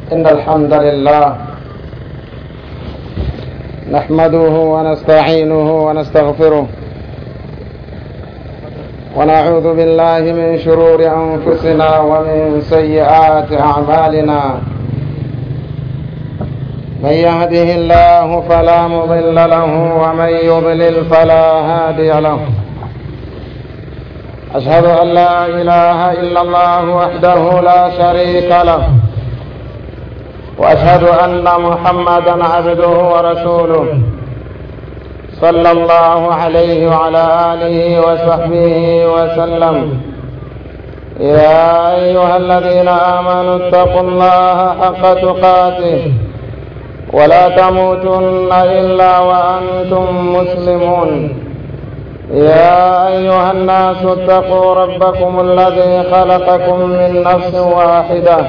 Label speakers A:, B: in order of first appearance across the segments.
A: إن الحمد لله نحمده ونستعينه ونستغفره ونعوذ بالله من شرور أنفسنا ومن سيئات أعمالنا من يهده الله فلا مضل له ومن يضلل فلا هادي له أشهد أن لا إله إلا الله وحده لا شريك له وأشهد أن محمدا عبده ورسوله صلى الله عليه وعلى آله وصحبه وسلم يا أيها الذين آمنوا اتقوا الله حق تقاته ولا تموتن إلا وأنتم مسلمون يا أيها الناس اتقوا ربكم الذي خلقكم من نفس واحدة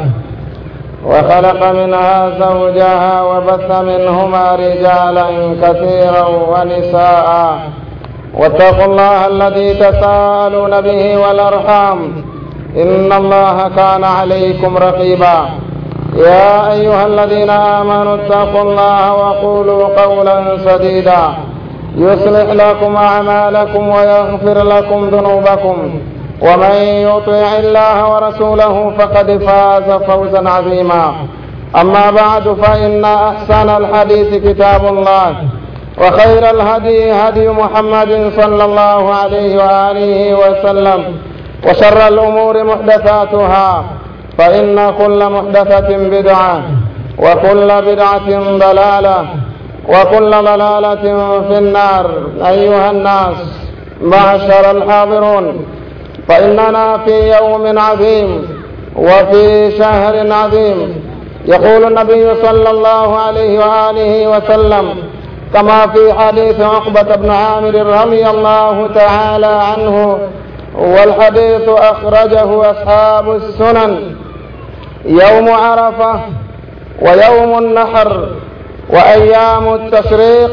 A: وخلق منها زوجها وبث منهما رجالا كثيرا ونساء واتقوا الله الذي تساءلون به والأرحام إن الله كان عليكم رقيبا يا أيها الذين آمنوا اتقوا الله وقولوا قولا سديدا يصلح لكم أعمالكم ويغفر لكم ذنوبكم ومن يطيع الله ورسوله فقد فاز فوزا عظيما أما بعد فإن أحسن الحديث كتاب الله وخير الهدي هدي محمد صلى الله عليه وآله وسلم وشر الأمور محدثاتها فإن كل محدثة بدعة وكل بدعة ضلالة وكل ضلالة في النار أيها الناس معشر الحاضرون فإننا في يوم عظيم وفي شهر عظيم يقول النبي صلى الله عليه وآله وسلم كما في حديث عقبة بن عامر رضي الله تعالى عنه والحديث أخرجه أصحاب السنن يوم عرفة ويوم النحر وأيام التشريق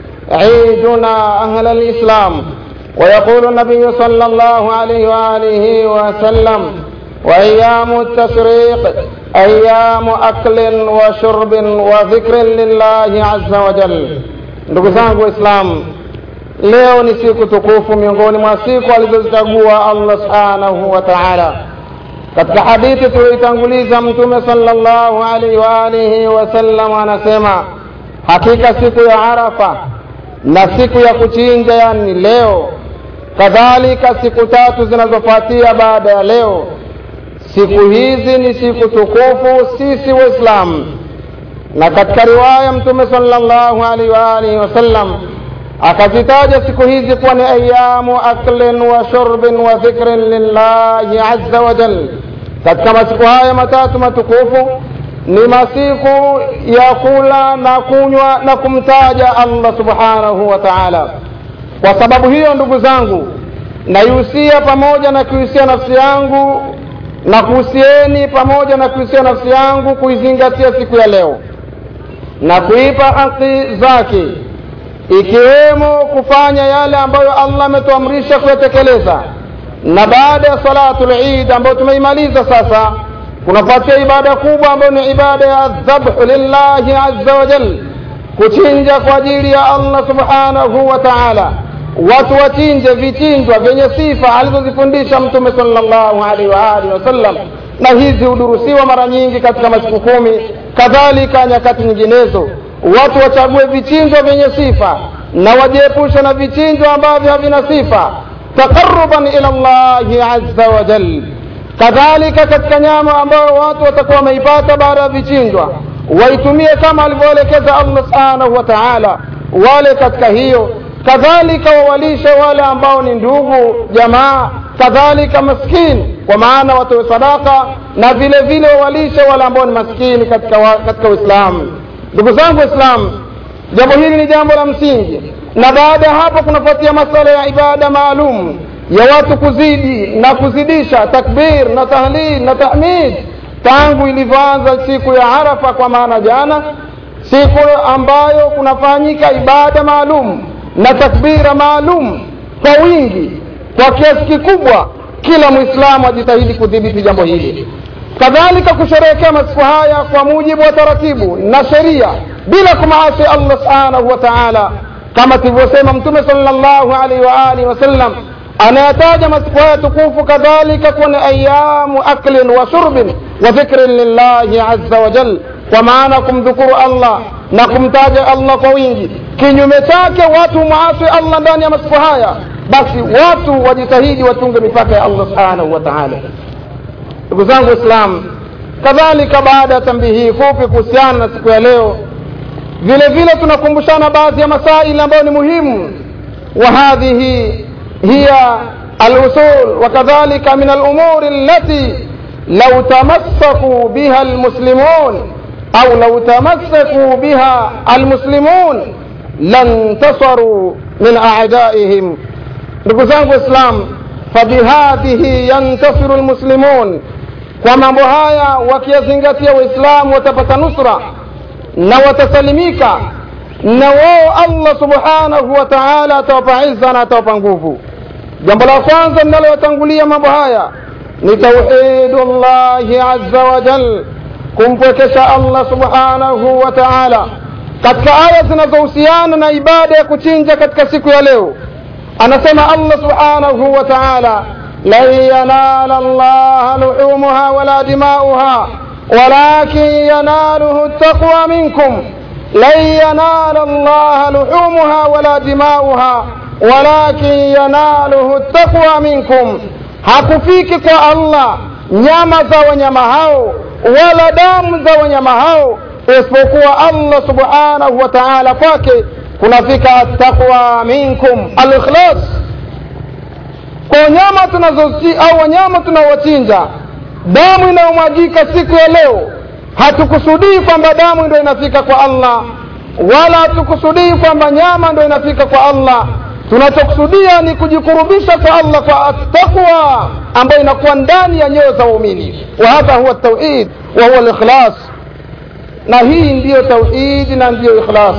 A: عيدنا أهل الإسلام ويقول النبي صلى الله عليه وآله وسلم وأيام التشريق أيام أكل وشرب وذكر لله عز وجل ndugu zangu waislamu leo ni siku tukufu miongoni mwa siku alizozichagua allah subhanahu wa taala katika hadithi tuliyoitanguliza mtume sallallahu alaihi wa alihi wasallam anasema hakika siku ya arafa na siku ya kuchinja yani leo kadhalika siku tatu zinazofuatia baada ya leo siku hizi ni siku tukufu sisi waislamu na katika riwaya mtume sallallahu alaihi wa alihi wasallam akazitaja siku hizi kuwa ni ayamu aklin wa shurbin wa dhikrin lillahi azza wa jal katika masiku haya matatu matukufu ni masiku ya kula na kunywa na kumtaja allah subhanahu wa taala kwa sababu hiyo ndugu zangu naihusia pamoja na kuhusia nafsi yangu na kuhusieni pamoja na kuhusia nafsi yangu kuizingatia siku ya leo na kuipa haki zake ikiwemo kufanya yale ambayo allah ametuamrisha kuyatekeleza na baada ya salatu lid ambayo tumeimaliza sasa kunafuatia ibada kubwa ambayo ni ibada ya dhabhu lillahi azza wa jal kuchinja kwa ajili ya allah subhanahu wa taala watu wachinje vichinjwa vyenye sifa alizozifundisha mtume salllahu alaihi waalihi wasallam na hizi hudurusiwa mara nyingi katika masiku kumi kadhalika nyakati nyinginezo watu wachague vichinjwa vyenye sifa na wajiepushe na vichinjwa ambavyo havina sifa taqaruban ila llahi azza wa jal kadhalika katika nyama ambayo watu watakuwa wameipata baada ya vichinjwa waitumie kama alivyoelekeza allah subhanahu wa taala wale katika hiyo kadhalika wawalishe wale ambao ni ndugu jamaa kadhalika maskini kwa maana watoe sadaka na vile vile wawalishe wale ambao ni maskini katika wa, katika uislamu ndugu zangu waislamu jambo hili ni jambo la msingi na baada ya hapo kunafuatia masala ya ibada maalum ya watu kuzidi na kuzidisha takbir na tahlil na tahmid tangu ilivyoanza siku ya arafa kwa maana jana siku ambayo kunafanyika ibada maalum na takbira maalum kwa wingi kwa kiasi kikubwa kila mwislamu ajitahidi kudhibiti jambo hili kadhalika kusherehekea masiku haya kwa mujibu wa taratibu na sheria bila kumaasi allah subhanahu wa taala kama tulivyosema mtume salllahu alaihi wa alihi wasallam anayataja masiku haya tukufu kadhalika kuwa ni ayamu aklin wa shurbin wa dhikrin lillahi aza wajal kwa maana kumdhukuru allah na kumtaja allah kwa wingi kinyume chake watu muasi allah ndani ya masiku haya basi watu wajitahidi watunge mipaka ya allah subhanahu wa taala ndugu zangu waislamu kadhalika baada ya tambihi hii fupi kuhusiana na siku ya leo vile vile tunakumbushana baadhi ya masaili ambayo ni muhimu wa hadhihi hiya alusul wakadhalika min alumuri allati lau tamassakuu biha almuslimun au lau tamassakuu biha almuslimun lantasaruu min adaihim ndugu zangu waislam fabihadhihi yantasiru lmuslimun kwa mambo haya wakiyazingatia waislamu watapata nusra na watasalimika na wao allah subhanahu wa taala atawapa izza na atawapa nguvu jambo la kwanza linalowatangulia mambo haya ni tauhidu llahi aza wajal kumpwekesha allah subhanahu wa taala katika aya zinazohusiana na ibada ya kuchinja katika siku ya leo anasema allah subhanahu wa taala lan yanala llaha luhumuha wala dimauha walakin yanaluhu taqwa minkum lan yanala llaha luhumuha wala dimauha walakin yanaluhu taqwa minkum hakufiki kwa allah nyama za wanyama hao wala damu za wanyama hau isipokuwa allah subhanahu wa taala kwake kunafika attaqwa minkum alikhlas kwa wanyama tunazoci au wanyama tunaowachinja damu inayomwagika siku ya leo hatukusudii kwamba damu ndio inafika kwa allah wala hatukusudii kwamba nyama ndio inafika kwa allah tunachokusudia ni kujikurubisha kwa allah kwa attaqwa ambayo inakuwa ndani ya nyoyo za waumini wa hadha huwa tauhid wa huwa likhlas na hii ndiyo tauhidi na ndiyo ikhlas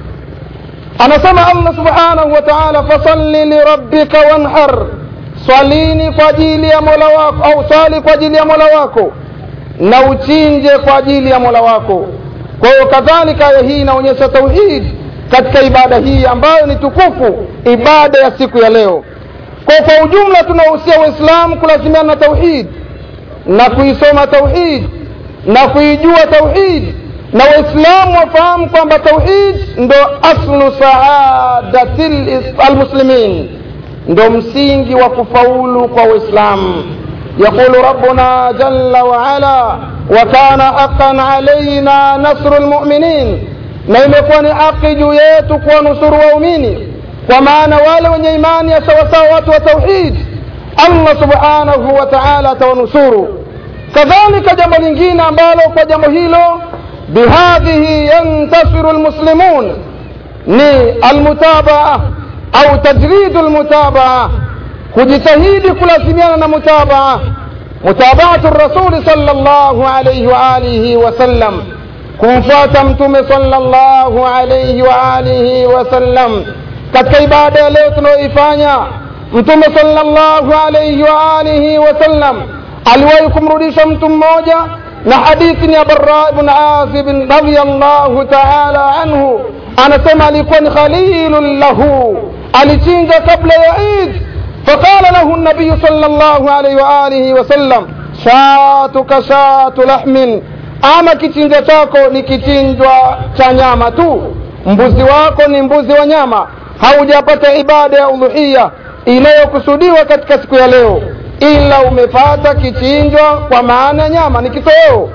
A: anasema allah subhanahu wa taala fasalli lirabbika wanhar swalini kwa ajili ya mola wako au swali kwa ajili ya mola wako na uchinje kwa ajili ya mola wako kwa hiyo kadhalika aya hii inaonyesha tauhid katika ibada hii ambayo ni tukufu ibada ya siku ya leo kwa kwa ujumla tunahusia waislamu kulazimiana na tauhid na kuisoma tauhid na kuijua tauhid na waislamu wafahamu kwamba tauhid ndo aslu saadati almuslimin ndo msingi wa kufaulu kwa waislamu yaqulu rabbuna jalla waala وكان حقا علينا نصر المؤمنين na imekuwa ni haki juu yetu kuwanusuru waumini kwa maana wale wenye imani ya sawasawa watu wa tauhid allah subhanahu wa taala atawanusuru kadhalika jambo lingine ambalo kwa jambo hilo bihadhihi yantasiru lmuslimun ni almutabaa au tajridu lmutabaa kujitahidi kulazimiana na mutabaa mutabaatu rasuli sala llahu alaihi waalihi wasallam kumfuata mtume sallallahu alayhi wa alihi wasallam katika ibada ya leo tunayoifanya mtume sallallahu alayhi wa alihi wasallam aliwahi kumrudisha mtu mmoja na hadithi ni ya bara ibn azib radiyallahu taala anhu anasema alikuwa ni khalilun lahu alichinja kabla ya id فقال له النبي صلى الله عليه وآله وسلم شاتك شات لحم ama kichinja chako ni kichinjwa cha nyama tu mbuzi wako ni mbuzi wa nyama haujapata ibada ya udhuhia inayokusudiwa katika siku ya leo ila umepata kichinjwa kwa maana ya nyama ni kitoweo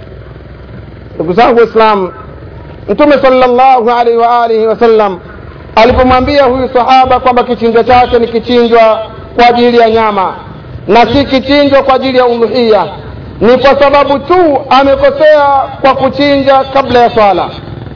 A: ndugu zangu waislamu mtume salllahu alaihi waalihi wasallam alipomwambia huyu sahaba kwamba kichinjwa chake ni kichinjwa kwa ajili ya nyama na si kichinjwa kwa ajili ya udhuhia ni kwa sababu tu amekosea kwa kuchinja kabla ya swala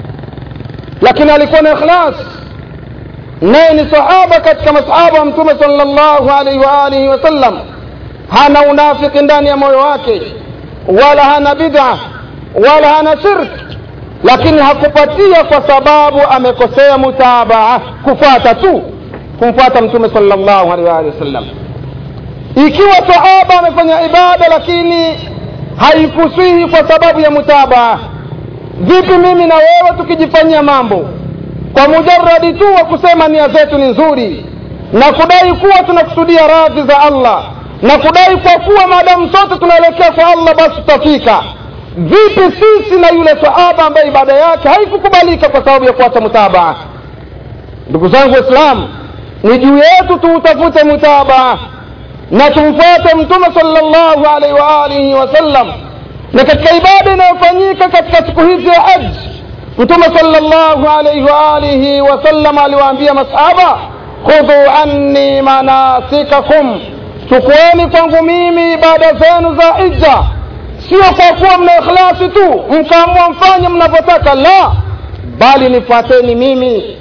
A: lakini alikuwa na ikhlas naye ni sahaba katika masahaba wa mtume salllahu alaihi waalihi wasallam hana unafiki ndani ya moyo wake wala hana bid'a wala hana shirk lakini hakupatia kwa sababu amekosea mutabaa kufuata tu kumfuata mtume salllahu alaihi waalihi wasallam ikiwa sahaba amefanya ibada lakini haikusihi kwa sababu ya mutabaa vipi mimi na wewe tukijifanyia mambo kwa mujaradi tu wa kusema nia zetu ni nzuri na kudai kuwa tunakusudia radhi za allah na kudai kwa kuwa maadamu sote tunaelekea kwa allah basi tutafika vipi sisi na yule sahaba ambaye ibada yake haikukubalika kwa sababu ya kuacha mutabaa ndugu zangu waislamu ni juu yetu tuutafute mutabaa na tumfuate mtume salllahu alaihi waalihi wasallam na katika ibada inayofanyika katika siku hizi ya haji mtume salllahu alaihi waalihi wasallam aliwaambia masahaba khudhu anni manasikakum chukueni kwangu mimi ibada zenu za hija sio kwa kuwa mna ikhlasi tu mkaamua mfanye mnavyotaka la bali nifuateni mimi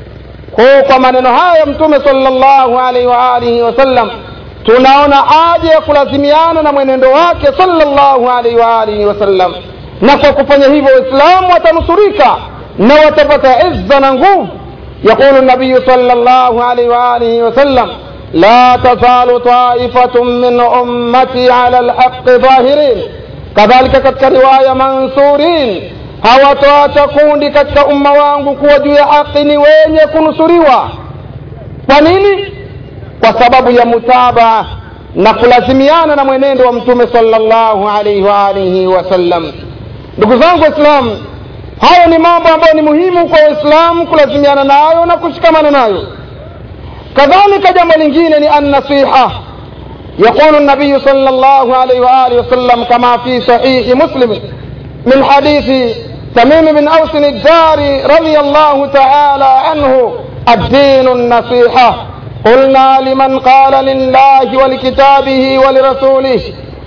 A: kwa kwa maneno haya mtume salllahu alaihi waalihi wasallam tunaona haja ya kulazimiana na mwenendo wake salllahu alaihi waalihi wasallam na kwa kufanya hivyo waislamu watanusurika na watapata izza na nguvu يقول النبي صلى الله عليه وآله وسلم لا تزال طائفة من أمتي على الحق ظاهرين كذلك katika riwaya mansurin hawatoacha kundi katika umma wangu kuwa juu ya haki ni wenye kunusuriwa kwa nini kwa sababu ya mutabaa na kulazimiana na mwenendo wa mtume salllahu alaihi waalihi wasallam ndugu zangu waislamu hayo ni mambo ambayo ni muhimu kwa waislamu kulazimiana nayo na kushikamana nayo kadhalika jambo lingine ni annasiha يقول النبي صلى الله عليه وآله وسلم كما في صحيح مسلم من حديث تميم بن أوس الداري رضي الله تعالى عنه الدين النصيحة قلنا لمن قال لله ولكتابه ولرسوله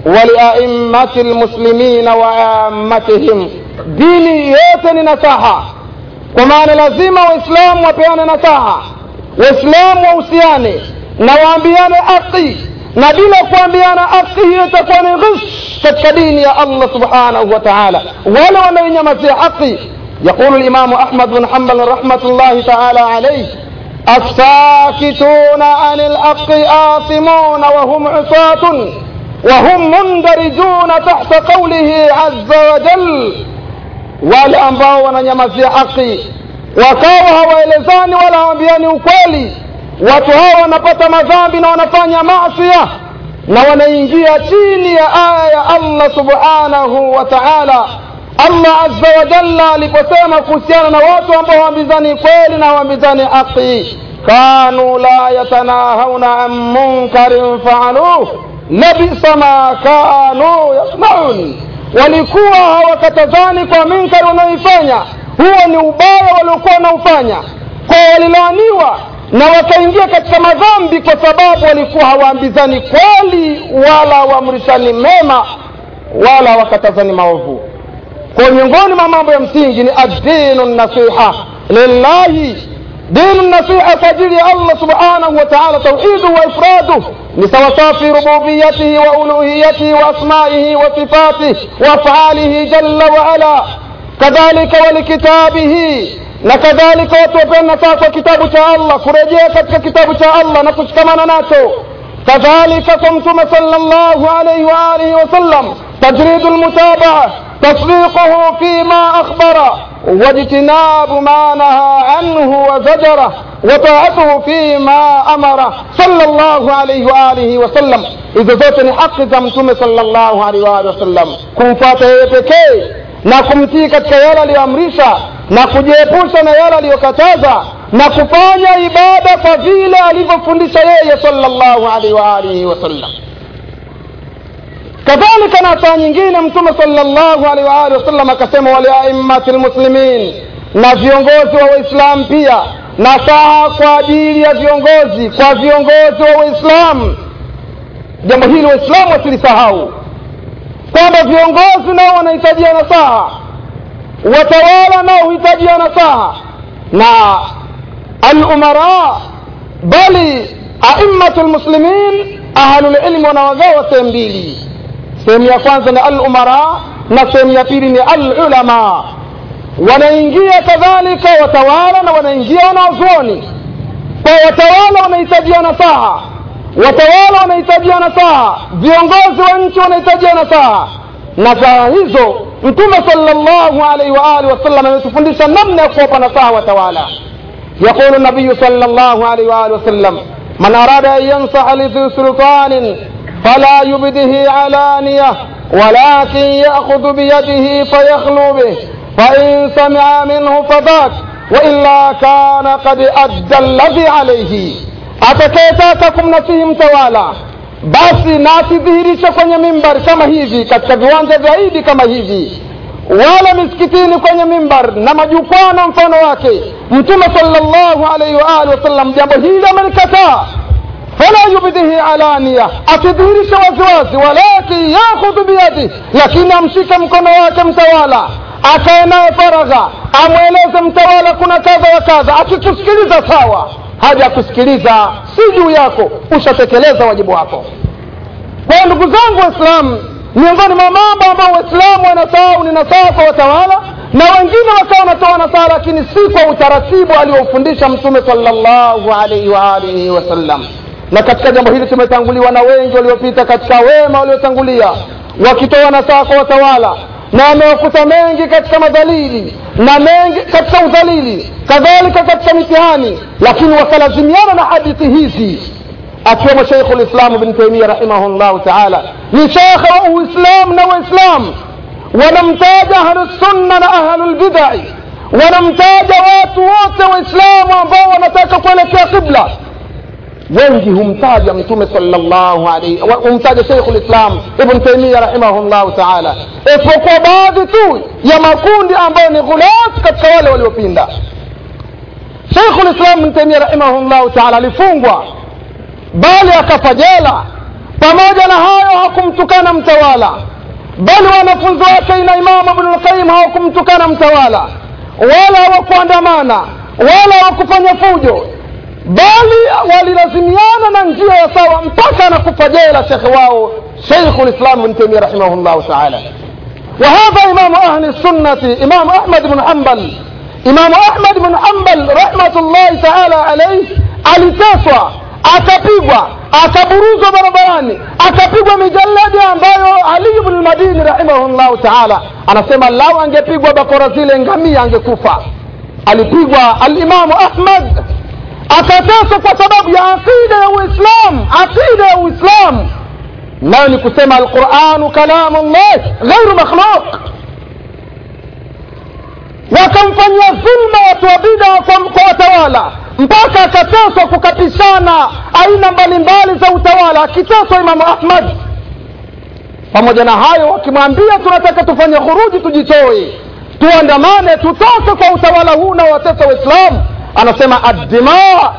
A: ولأئمة المسلمين وعامتهم dini yote ni nasaha kwa maana lazima waislamu wapeane nasaha waislamu wahusiane na waambiane haki na bila kuambiana haki hiyo itakuwa ni ghish katika dini ya allah subhanahu wa taala wale wanaoinyamazia haki يقول الإمام أحمد بن حنبل رحمة الله تعالى عليه الساكتون عن الحق آثمون وهم عصاة وهم مندرجون تحت قوله عز وجل wale ambao wananyamazia haki wakawa hawaelezani wala hawambiani ukweli watu hawa wanapata madhambi na wanafanya masia na wanaingia chini ya aya ya allah subhanahu wa taala allah azza wa jalla aliposema kuhusiana na watu ambao hawambizani kweli na hawambizani haki kanu la yatanahauna an munkarin faaluh labisa ma kanu yasnaun walikuwa hawakatazani kwa minkari wanaoifanya huo ni ubaya waliokuwa wanaofanya kwa walilaaniwa na wakaingia katika madhambi kwa sababu walikuwa hawaambizani kweli wala waamrishani mema wala wakatazani maovu kwa miongoni mwa mambo ya msingi ni addinu nasiha lillahi dinu nasiha kwa ajili ya allah subhanahu wa taala tauhidu wa ifraduh ni sawasawa fi rububiyatihi wa uluhiyatihi wa asmaihi wa sifatihi wa afalihi jalla waala kadhalika walikitabihi na kadhalika watu wapenda saa kwa kitabu cha allah kurejea katika kitabu cha allah na kushikamana nacho kadhalika kwa mtume sala llahu alaihi waalihi wasallam tajridu lmutabaa تصديقه فيما أخبر واجتناب ما نهى عنه وزجره وطاعته فيما أمر صلى الله عليه وآله وسلم إذا zote ni haki za mtume sallallahu alaihi wa alihi wasallam kumfuata yeye pekee na kumtii katika yale aliyoamrisha na kujiepusha na yale aliyokataza na kufanya ibada kwa vile alivyofundisha yeye sallallahu alaihi wa alihi wasallam kadhalika na saa nyingine mtume salllahu alaihi waalihi wasallam akasema waliaimmati lmuslimin na viongozi wa waislamu pia nasaha kwa ajili ya viongozi kwa viongozi wa waislamu jambo hili waislamu wasilisahau kwamba viongozi nao wanahitajia nasaha watawala nao huhitajia nasaha na alumara bali aimmatu lmuslimin ahlulilmi wanawagawa sehemu mbili sehemu ya kwanza ni alumara na sehemu ya pili ni alulama wanaingia kadhalika watawala na wanaingia wanazuoni kwa watawala wanahitajia nasaha watawala wanahitajia nasaha viongozi wa nchi wanahitajia nasaha nasaha hizo mtume salllahu alaihi waalihi wasallam ametufundisha namna ya kuwapa nasaha watawala يقول النبي صلى الله عليه وآله وسلم من أراد أن ينصح لذي سلطان فلا يبده علانية ولكن يأخذ بيده فيخلو به فإن سمع منه فذاك وإلا كان قد أدى الذي عليه atakayetaka kumnasihi mtawala basi na asidhihirishe kwenye mimbari kama hivi katika viwanja vya idi kama hivi wala misikitini kwenye mimbar na majukwaa na mfano wake mtume salllahu alaihi waalihi wasallam jambo hili amelikataa fala yubdihi alania asidhihirishe waziwazi walakin yakhudhu biyadi lakini amshike mkono wake mtawala akae naye faragha amweleze mtawala kuna kadha wa kadha akikusikiliza sawa haja kusikiliza si juu yako ushatekeleza wajibu wako kwa ndugu zangu waislamu miongoni mwa mambo ambayo waislamu wanasahau ni nasaha kwa watawala na wengine wakawa wanatoa nasaha lakini si kwa utaratibu aliofundisha mtume salllahu alaihi waalihi wasallam na katika jambo hili tumetanguliwa na wengi waliopita katika wema waliotangulia wakitoa nasaha kwa watawala na wamewakuta mengi katika madhalili na mengi katika udhalili kadhalika katika mitihani lakini wakalazimiana na hadithi hizi akiwemo sheikhu lislamu bn taimia rahimahullahu taala ni shekhe wa uislam na waislam wanamtaja ahlusunna na ahlulbidai wanamtaja watu wote waislamu ambao wanataka kuelekea qibla wengi humtaja mtume salllahu alaihi humtaja sheikhu lislam ibn taimia rahimahullahu taala isipokuwa baadhi tu ya makundi ambayo ni ghulat katika wale waliopinda sheikhu lislam ibn taimia rahimahullahu taala alifungwa bali akafa jela pamoja na hayo hakumtukana mtawala bali wanafunzi wake ina imamu ibnulqayim hawakumtukana mtawala wala hawakuandamana wala hawakufanya fujo bali walilazimiana na njia ya sawa mpaka anakufa jela shekhe wao sheikhu lislam bn taimia rahimahullahu taala وهذا إمام أهل السنة إمام أحمد بن حنبل إمام أحمد بن حنبل رحمة الله تعالى عليه aliteswa akapigwa akaburuzwa barabarani akapigwa mijaladi ambayo ali bnu lmadini rahimahullahu taala anasema lau angepigwa bakora zile ngamia angekufa alipigwa alimamu ahmad akateswa kwa sababu ya aqida ya uislam aqida ya uislam nayo ni kusema alquranu kalamu llah ghairu makhluq wakamfanyia dhulma watu wa bida kwa, kwa watawala mpaka akateswa kukapishana aina mbalimbali za utawala akiteswa imamu ahmad pamoja na hayo wakimwambia tunataka tufanye khuruji tujitoe tuandamane tutoke kwa utawala huu na watesa waislamu anasema addima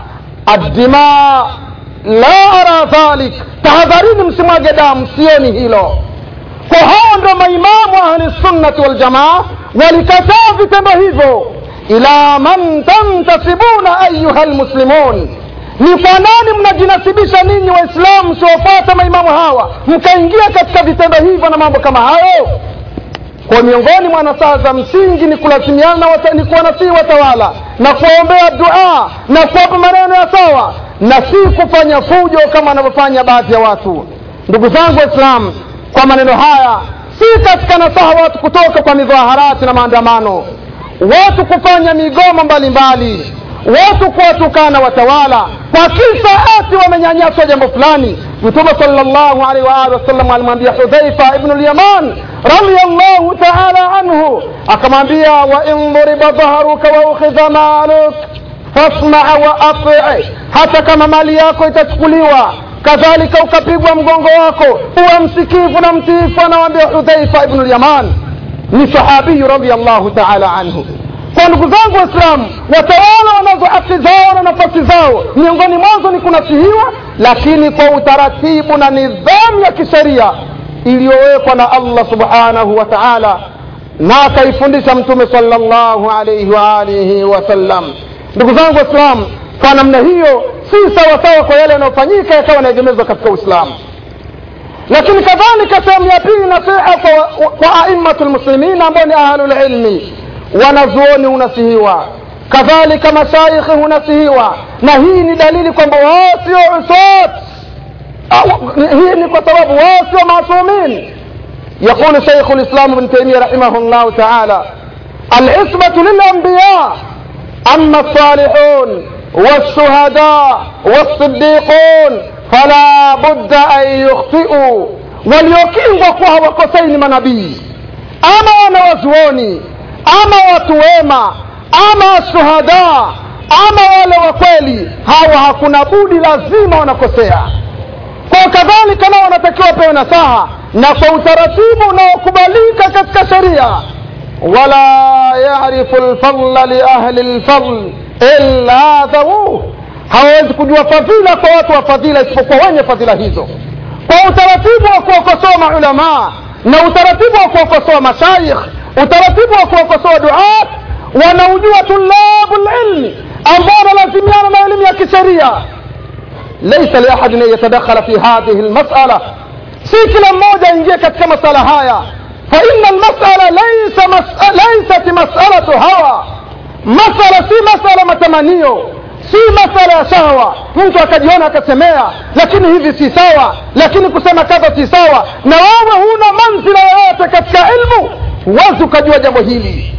A: addima la ara dhalik tahadharini msimwage damu sioni hilo kwa hao ndo maimamu ahlisunnati waljamaa walikataa vitendo hivyo ila man tantasibuna ayuha lmuslimun ni kwa nani mnajinasibisha ninyi waislamu siwafuata maimamu hawa mkaingia katika vitendo hivyo na mambo kama hayo kwa miongoni mwa nasaha za msingi ni kulazimiana ni kuwanasihi watawala na kuwaombea dua na kuwapa maneno ya sawa na si kufanya fujo kama wanavyofanya baadhi ya watu ndugu zangu waislamu kwa maneno haya si katika nasaha watu kutoka kwa midhaharati na maandamano watu kufanya migomo mbalimbali watu kuwatukana watawala kwa kisa ati wamenyanyaswa jambo fulani mtume salllahu alaihi waalihi wasallam alimwambia hudhaifa ibnu lyaman radiallahu taala anhu akamwambia wain dhuriba dhaharuka waukhidha maluk fasmaa wa atii hata kama mali yako itachukuliwa kadhalika ukapigwa mgongo wako uwe msikivu na mtiifu anawambia hudhaifa ibnu lyaman ni sahabiyu radiallahu taala anhu kwa ndugu zangu waislamu watawala wanazo haki zao na nafasi zao miongoni mwanzo ni kunasihiwa lakini kwa utaratibu na nidhamu ya kisheria iliyowekwa na allah subhanahu wa taala na akaifundisha mtume salllahu alaihi waalihi wasallam ndugu zangu waislamu kwa namna hiyo si sawasawa kwa yale yanayofanyika yakawa yanaegemezwa katika uislamu lakini kadhalika sehemu ya pili nasiha kwa, kwa aimmatu lmuslimin ambao ni ahlulilmi wanazuoni hunasihiwa kadhalika mashaikhi hunasihiwa na hii ni dalili kwamba wao sio usot hii ni kwa sababu wao sio masumin يقول شيخ الإسلام ابن تيمية رحمه الله تعالى العصمة للأنبياء أما الصالحون والشهداء والصديقون فلا بد أن يخطئوا waliokingwa kuwa hawakosei ni manabii ama wanawazuoni ama watu wema ama shuhada ama wale wa kweli hawa hakuna budi lazima wanakosea kwa kadhalika nao wanatakiwa pewe nasaha na kwa utaratibu unaokubalika katika sheria wala yarifu lfadla liahli lfadl illa dhawuh hawawezi kujua fadhila kwa watu wa fadhila isipokuwa wenye fadhila hizo kwa utaratibu wa kuwakosoa maulamaa na utaratibu wa kuwakosoa mashaikh utaratibu wa kuwakosoa duat wanaujua tulabu lilmi ambao wanalazimiana na elimu ya kisheria laisa liahadin an yatadakhala fi hadhihi lmasala si kila mmoja aingie katika masala haya faina lmasala laisa mas, laisat masalatu hawa masala si masala matamanio si masala ya shahwa mtu akajiona akasemea lakini hivi si sawa lakini kusema kadha si sawa na wewe huna manzila yoyote katika ilmu huwezi ukajua jambo hili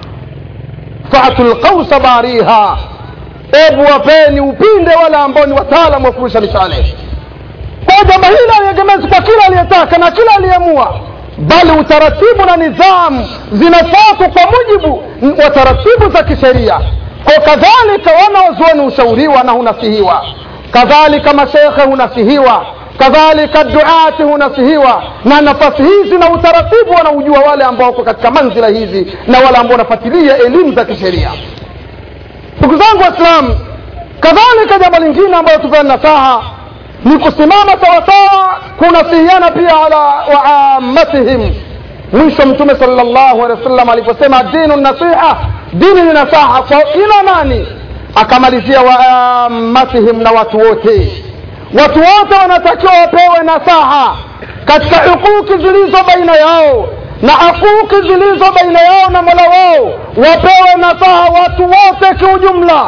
A: fatu lqausa bariha ebu wapeni upinde wale ambao ni wataalamu wa kurusha mishale kwa jambo hili aliegemezi kwa kila aliyetaka na kila aliyeamua bali utaratibu na nidhamu zinafuatwa kwa mujibu wa taratibu za kisheria kwa kadhalika wanawazuoni hushauriwa na hunasihiwa kadhalika mashekhe hunasihiwa kadhalika duati hunasihiwa na nafasi hizi na utaratibu wanaujua wale ambao wako katika manzila hizi na wale ambao wanafuatilia elimu za kisheria ndugu zangu waislamu kadhalika jambo lingine ambayo tupeana nasaha ni kusimama sawasawa kunasihiana pia ala waamatihim mwisho mtume salllahu alehi wasallam aliposema dinu nasiha dini ni nasaha kwa kila nani akamalizia waamatihim na watu wote watu wote wanatakiwa wapewe nasaha katika hukuki zilizo baina yao na hukuki zilizo baina yao na mola wao wapewe nasaha watu wote kiujumla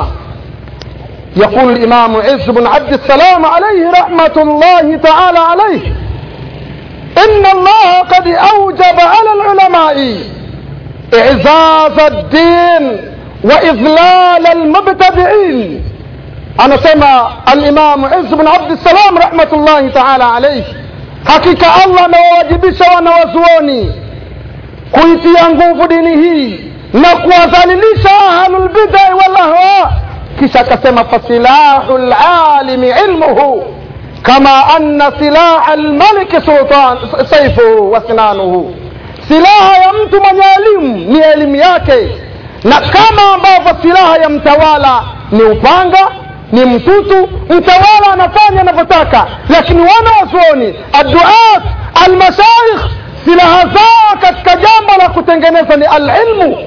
A: يقول الإمام عز بن عبد السلام عليه رحمة الله تعالى عليه إن الله قد أوجب على العلماء إعزاز الدين وإذلال المبتدعين أنا سمع الإمام عز بن عبد السلام رحمة الله تعالى عليه hakika allah amewawajibisha wanawazuoni kuitia nguvu dini hii na kuwadhalilisha ahlulbidai walahwa kisha akasema fasilahu lalimi ilmuhu kama anna silaha lmaliki sultan saifuhu wa sinanuhu silaha ya mtu mwenye elimu ni elimu yake na kama ambavyo silaha ya mtawala ni upanga ni mtutu mtawala anafanya anavyotaka lakini wana wazuoni adduat almashaikh silaha zao katika jambo la kutengeneza ni alilmu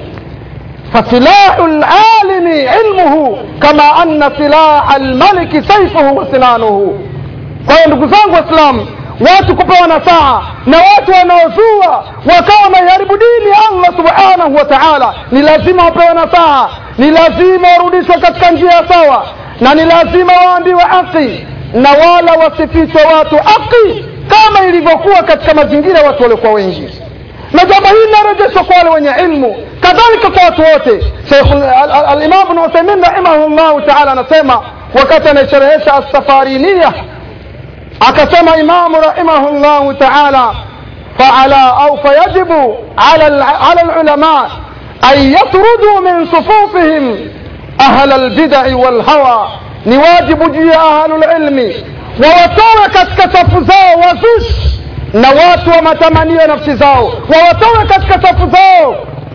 A: فسلاح العالم علمه كما أن سلاح الملك سيفه وسنانه kwa hiyo ndugu zangu waislamu watu kupewa nasaha na watu wanaozua wakawa wanaiharibu dini allah subhanahu wa taala ni lazima wapewe nasaha ni lazima warudishwe katika njia ya sawa na ni lazima waambiwe haki na wala wasifichwe watu haki kama ilivyokuwa katika mazingira ya watu waliokuwa wengi na jambo hili linarejeshwa kwa wale wenye ilmu kadhalika kwa watu wote alimam bnu uthaimin rahimahullahu taala anasema wakati anaisherehesha assafariniya akasema imamu rahimahullahu taala faala au fayajibu ala lulama an yatruduu min sufufihim ahla lbidai walhawa ni wajibu juu ya ahlulilmi wawatowe katika safu zao wazushi na watu wa matamanio ya nafsi zao wawatowe katika safu zao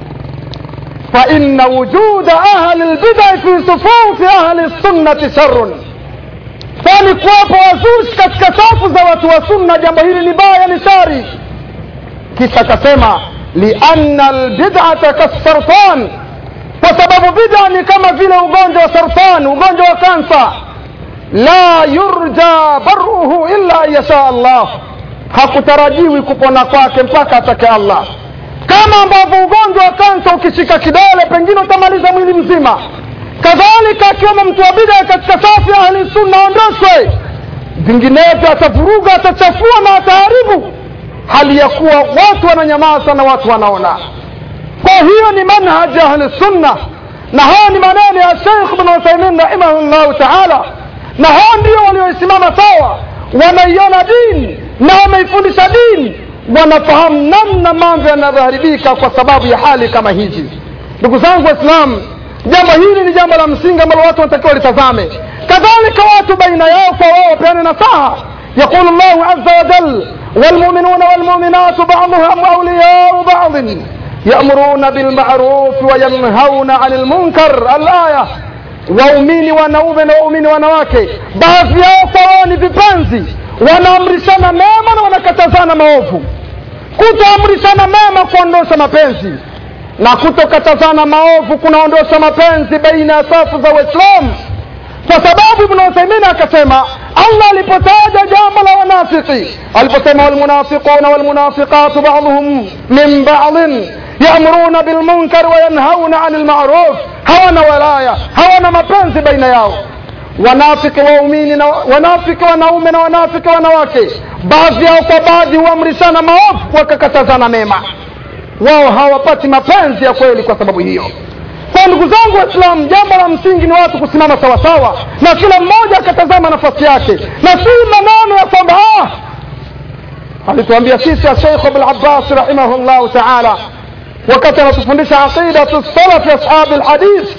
A: فإن وجود أهل البدع في صفوف أهل السنة شر kwani kuwapo wazushi katika safu za watu wa sunna jambo hili ni baya ni shari kisha akasema lianna albidata kasartan kwa sababu bida ni kama vile ugonjwa wa sartan ugonjwa wa kansa la yurja baruhu illa an yasha allah hakutarajiwi kupona kwake mpaka atake allah kama ambavyo ugonjwa wa kansa ukishika kidole pengine utamaliza mwili mzima kadhalika akiwemo mtu wa bida katika safu ya ahli sunna aondoshwe vinginevyo atavuruga atachafua na ataharibu
B: hali ya kuwa watu wananyamaza na watu wanaona kwa hiyo ni manhaji ahli sunna na haya ni maneno ya sheikh bn uthaimin rahimahullahu taala na hao ndio walioisimama sawa wanaiona dini na wameifundisha dini wanafahamu namna mambo yanavyoharibika kwa sababu ya hali kama hizi ndugu zangu waislamu jambo hili ni jambo la msingi ambalo watu wanatakiwa litazame kadhalika watu baina yao kwa wao wapeane nasaha يقول الله عز وجل والمؤمنون والمؤمنات بعضهم أولياء بعض يأمرون بالمعروف وينهون عن المنكر الآية waumini wanaume na waumini wanawake baadhi yao kwa wao ni vipenzi wanaamrishana mema na wanakatazana maovu kutoamrishana mema kuondosha mapenzi na kutokatazana maovu kunaondosha mapenzi baina ya safu za waislamu kwa sababu ibn uthaimini akasema allah alipotaja jambo la wanafiki aliposema walmunafiquna walmunafiqatu baduhum min badin yamuruna bilmunkar wayanhauna ani lmaruf hawana walaya hawana mapenzi baina yao wanafiki waumini na wanafiki wanaume na wanafiki wanawake baadhi yao kwa baadhi huamrishana maovu wakakatazana mema wao hawapati mapenzi ya kweli kwa sababu hiyo kwa ndugu zangu waislamu jambo la msingi ni watu kusimama sawasawa na kila mmoja akatazama nafasi yake na si maneno ya kwamba ah, alituambia sisi asheikh abulabbas rahimahullahu taala wakati anatufundisha aqidatu salafi ashabi lhadith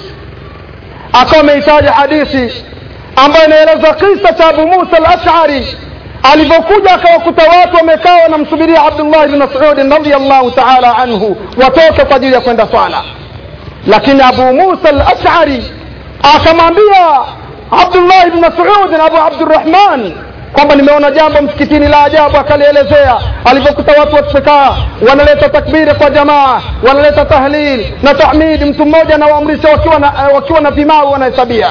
B: akawa ameitaja hadithi ambayo inaeleza kisa cha abu musa alashari alivyokuja akawakuta watu wamekaa wanamsubiria abdullah bni masudin radiallahu taala anhu watoke kwa ajili ya kwenda swala lakini abu musa alashari akamwambia abdullah bni masudin abu abdurahman kwamba nimeona jambo msikitini la ajabu akalielezea alivyokuta watu wakikaa wanaleta takbiri kwa jamaa wanaleta tahlil na tahmidi mtu mmoja anawaamrisha wakiwa na, wakiwa na vimau wanahesabia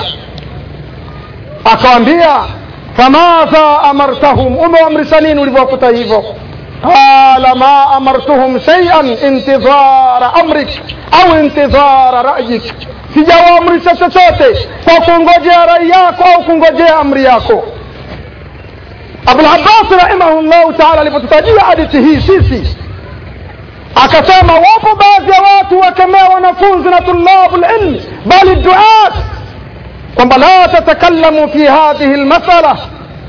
B: akawambia famadha amartahum umewaamrisha nini ulivyowakuta hivyo qala ma amartuhum shaian intidhara amrik au intidhara rayik sijawaamrisha chochote kwa kungojea rai yako au kungojea amri yako abulabbas rahimahullahu taala alipotutajia hadithi hii sisi akasema wapo baadhi ya watu wakemea wanafunzi na tulabu lilmi bali duat kwamba la tatakallamu fi hadhihi lmasala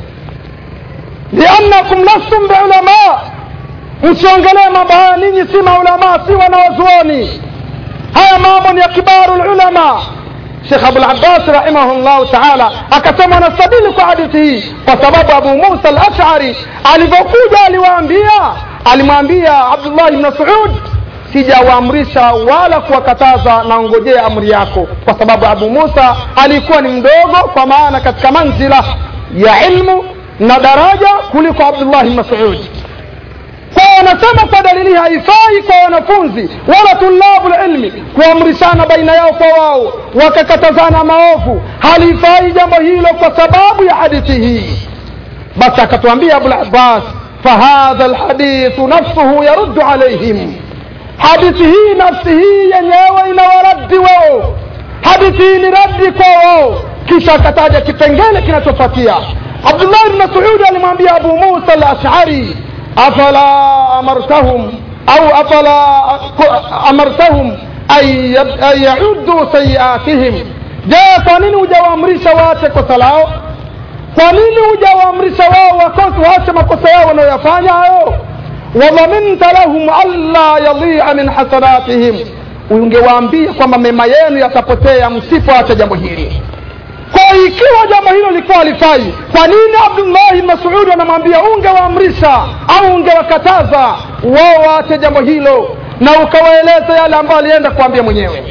B: liannakum lastum biulama msiongelee mambo haya ninyi si maulamaa si wanawazuoni haya mambo ni ya kibaru lulama shekh abulabbas rahimahullahu taala akasema anastadili kwa hadithi hii kwa sababu abu musa alashari alivyokuja aliwaambia alimwambia abdullahi bni masud sijawaamrisha wala kuwakataza na ngojea amri yako kwa sababu abu musa alikuwa ni mdogo kwa maana katika manzila ya ilmu na daraja kuliko abdullahi masud kwa wanasema kwa dalili haifai kwa wanafunzi wala tulabu lilmi kuamrishana baina yao kwa wao wakakatazana maovu halifai jambo hilo kwa sababu ya hadithi hii basi akatuambia abulabbas fahadha lhadithu nafsuhu yaruddu alaihim hadithi hii nafsi hii yenyewe inawaradi wao hadithi hii ni radi kwa wao kisha akataja kipengele kinachofuatia abdullahi bni masudi alimwambia abu musa alashari afala amartahum au afala amartahum an yaudu sayiatihim je kwa nini hujawaamrisha waache kosa lao kwa nini hujawaamrisha wao waache makosa yao wanayoyafanya hayo wadhaminta lahum alla yadhia min hasanatihim ungewaambia kwamba mema yenu yatapotea msipoacha jambo hili kwa ikiwa jambo hilo likuwa halifai kwa nini abdullahi masudi anamwambia ungewaamrisha au ungewakataza wao waache jambo hilo na ukawaeleza yale ambayo alienda kuambia mwenyewe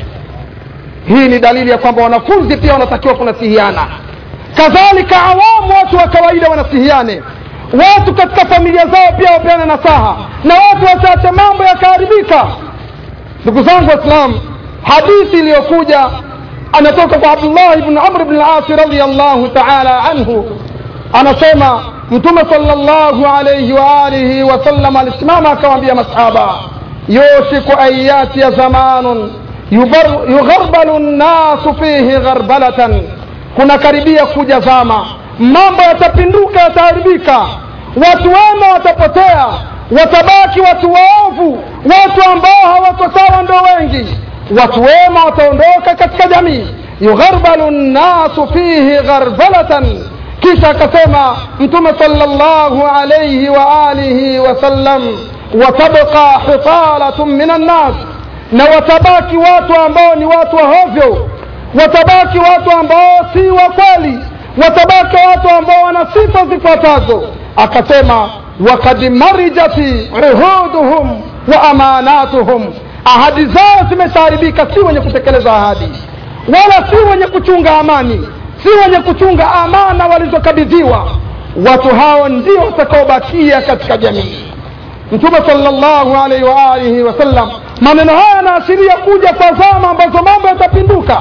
B: hii ni dalili ya kwamba wanafunzi pia wanatakiwa kunasihiana kadhalika awamu watu wa kawaida wanasihiane watu katika familia zao pia wapeane nasaha na watu wachache mambo yakaharibika ndugu zangu waislam hadithi iliyokuja anatoka kwa abdullahi bni amr bni lasi radiallahu taala anhu anasema mtume salllahu alaihi waalihi wasallam alisimama akawambia masahaba yushiku an yatiya zamanun yugharbalu nnasu fihi gharbalatan kuna karibia kuja zama mambo yatapinduka yataharibika watu wema watapotea watabaki watu waovu watu ambao hawako sawa ndo wengi watu wema wataondoka katika jamii yugharbalu nnasu fihi gharbalatan kisha akasema mtume sallallahu alayhi wa alihi wasallam watabqa hitalatun min annas na watabaki watu ambao ni watu wahovyo watabaki watu ambao si wa kweli watabaki watu ambao wana sifa zifuatazo akasema wakad marijati uhuduhum wa amanatuhum ahadi zao zimeshaharibika si wenye kutekeleza ahadi wala si wenye kuchunga amani si wenye kuchunga amana walizokabidhiwa watu hao ndio watakaobakia katika jamii mtume sallallahu alaihi wa alihi wasallam maneno haya yanaashiria kuja kwa zama ambazo mambo yatapinduka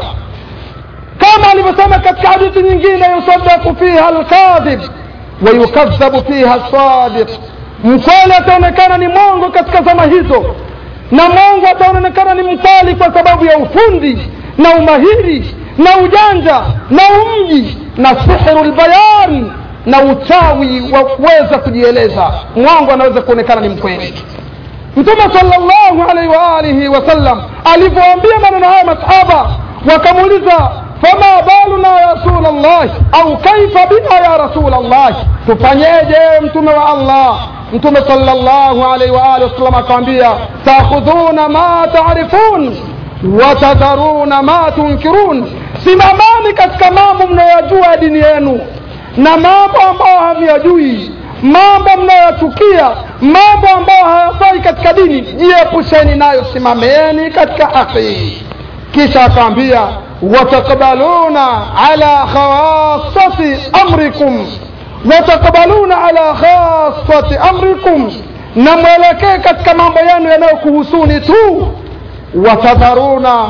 B: kama alivyosema katika hadithi nyingine yusadaku fiha alkadhib wayukadhabu fiha sadiq mkweli ataonekana ni mongo katika zama hizo na mongo ataonekana ni mkali kwa sababu ya ufundi na umahiri na ujanja na umji na sihru lbayan na uchawi wa kuweza kujieleza mwongo anaweza kuonekana ni mkweli mtume sallallahu alaihi wa alihi wasallam alivyoambia maneno haya masahaba wakamuuliza fama baluna ya rasul llah au kaifa bina ya rasul llah tufanyeje mtume wa allah mtume sallallahu alaihi wa alihi wasallam akawambia takhudhuna ma taarifun watadharuna ma tunkirun simamani katika mambo mnayoyajua ya dini yenu na mambo ambayo hamyajui mambo mnayochukia mambo ambayo hayafai katika dini jiepusheni nayo simameni katika haki kisha akaambia watakbaluna ala khasati amrikum watakbaluna ala khasati amrikum na mwelekee katika mambo yenu yanayokuhusuni tu watadharuna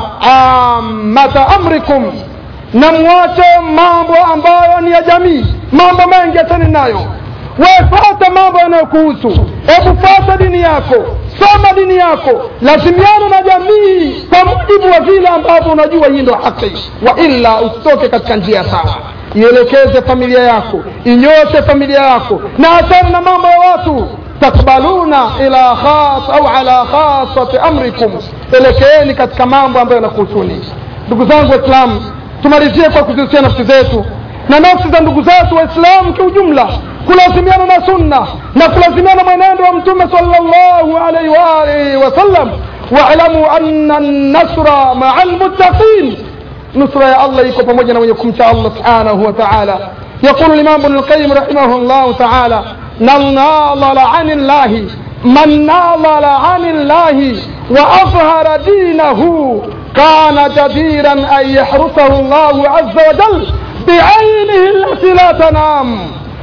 B: amata amrikum na mwache mambo ambayo ni ya jamii mambo mengi achani nayo wefata mambo yanayokuhusu hebu fata dini yako soma dini yako lazimiana na jamii kwa mujibu wa vile ambavyo unajua hii ndo haki wa illa usitoke katika njia sawa ielekeze familia yako inyoshe familia yako na achana na mambo ya watu takbaluna ila khas au ala khasati amrikum elekeeni katika mambo ambayo yanakuhusuni ndugu zangu waislamu tumalizie kwa kuzihusia nafsi zetu na nafsi za ndugu zetu waislamu kiujumla kulazimiana na sunna na kulazimiana mwenendo wa mtume sallallahu alaihi wa alihi wasallam waalamu anna nasra maa lmuttaqin nusra ya allah iko pamoja na wenye kumcha allah subhanahu wa taala يقول الإمام ابن القيم رحمه الله تعالى من ناضل عن الله من ناضل عن الله وأظهر دينه كان جديرا أن يحرسه الله عز وجل بعينه التي لا تنام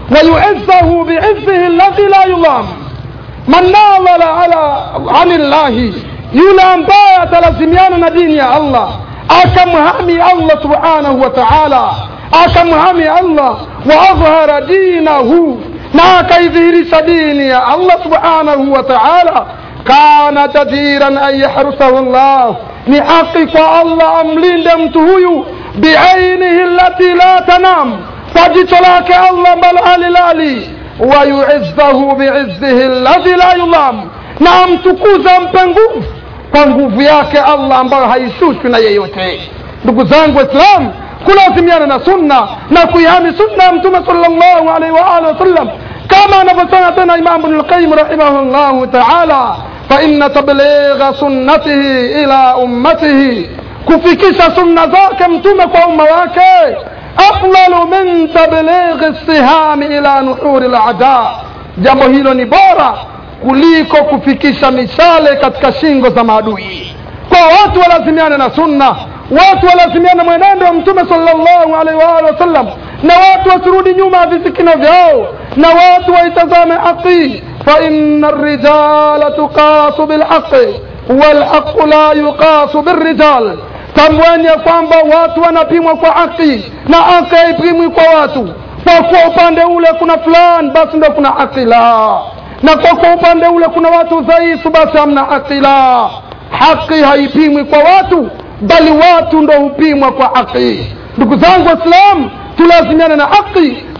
B: ويعزه بعزه الذي لا يضام من ناضل على عن الله yule ambaye atalazimiana na dini ya allah akamhami allah subhanahu wa taala akamhami allah wa adhhara dinahu na akaidhihirisha dini ya allah subhanahu wa taala kana jadiran an yahrusahu llah ni haki kwa allah amlinde mtu huyu biainihi lati la tanam kwa jicho lake allah ambalo halilali wayuizzahu biizzihi ladhi la yulam na amtukuze ampe nguvu kwa nguvu yake allah ambayo haishushwi na yeyote ndugu zangu waislamu kulazimiana na sunna na kuihami sunna ya mtume salllahu alaihi waalihi wasallam kama anavyosema tena imamu bnulqayim rahimahullahu taala faina tabligha sunnatihi ila ummatihi kufikisha sunna zake mtume kwa umma wake afdalu min tablighi sihami ila nuhuri lada jambo hilo ni bora kuliko kufikisha mishale katika shingo za maadui kwa watu walazimiane na sunna watu walazimiane mwenendo wa mtume salllahu alaihi waalihi wasallam na watu wasirudi nyuma ya visikino vyao na watu waitazame haqi faina rijala tuqasu bilhaqi walhaqu la yuqasu birrijal tambueni ya kwamba watu wanapimwa kwa haki na haki haipimwi kwa watu kwa kuwa upande ule kuna fulani basi ndo kuna haki la na kwa kuwa upande ule kuna watu dhaifu basi hamna haki la haki haipimwi kwa watu bali watu ndo hupimwa kwa haki ndugu zangu waislamu tulazimiane na haki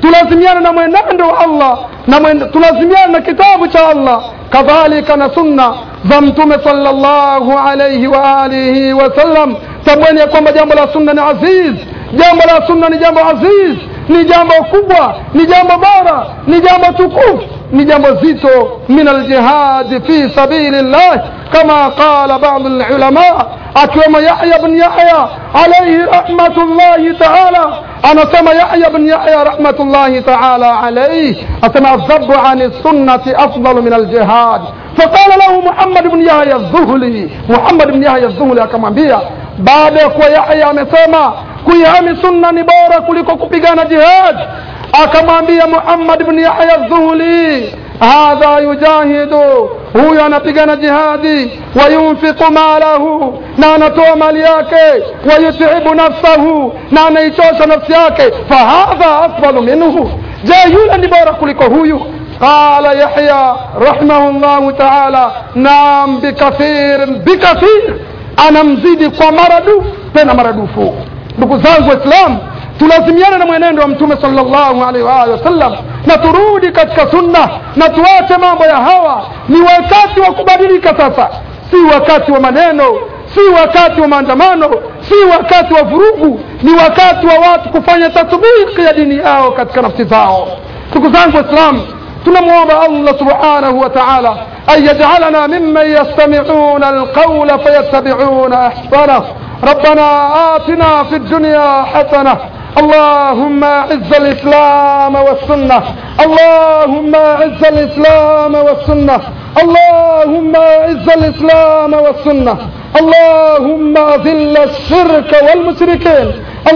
B: tulazimiane na mwenendo wa allah na mwen, tulazimiane na kitabu cha allah kadhalika na sunna za mtume sallallahu alayhi wa alihi wasallam tamweni ya kwamba jambo la sunna ni aziz jambo la sunna ni jambo aziz ni jambo kubwa ni jambo bora ni jambo tukufu ni jambo zito min aljihadi fi sabili llah kama qala badu lulama akiwemo yahya bn yahya alaihi rahmatullahi taala anasema yahya bn yahya rahmatullahi taala alaihi asema adhabu ani sunnati afdalu min aljihad faqala lahu muhammad bn yahya dhuhli muhammad bn yahya dhuhli akamwambia baada ya kuwa yahya amesema kuihami sunna ni bora kuliko kupigana jihad akamwambia muhammad bn yahya dhuhli hadha yujahidu huyu anapigana jihadi wayunfiqu malahu na anatoa mali yake wayutibu nafsahu na anaichosha nafsi yake fahadha afdalu minhu je yule ni bora kuliko huyu قال يحيى رحمه الله تعالى نعم بكثير بكثير أنا مزيدي kwa maradufu tena maradufu ndugu zangu waislamu tulazimiane na mwenendo wa mtume sallallahu alaihi wa alihi wasallam na turudi katika sunna na tuache mambo ya hawa ni wakati wa kubadilika sasa si wakati wa maneno si wakati wa maandamano si wakati wa vurugu ni wakati wa watu kufanya tatbiki ya dini yao katika nafsi zao ndugu zangu waislamu tunamwomba allah subhanahu wa taala an yajalana mimman yastamiuna alqaula fayattabiuna ahsanah ربنا آتنا في الدنيا حسنة اللهم اعز الإسلام والسنة اللهم اعز الإسلام والسنة اللهم اعز الإسلام والسنة اللهم ذل الشرك والمشركين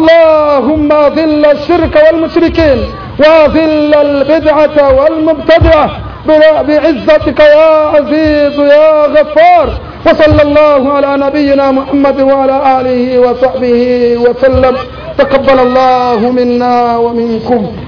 B: اللهم ذل الشرك والمشركين وذل البدعة والمبتدعة بعزتك يا عزيز يا غفار وصلى الله على نبينا محمد وعلى آله وصحبه وسلم تقبل الله منا ومنكم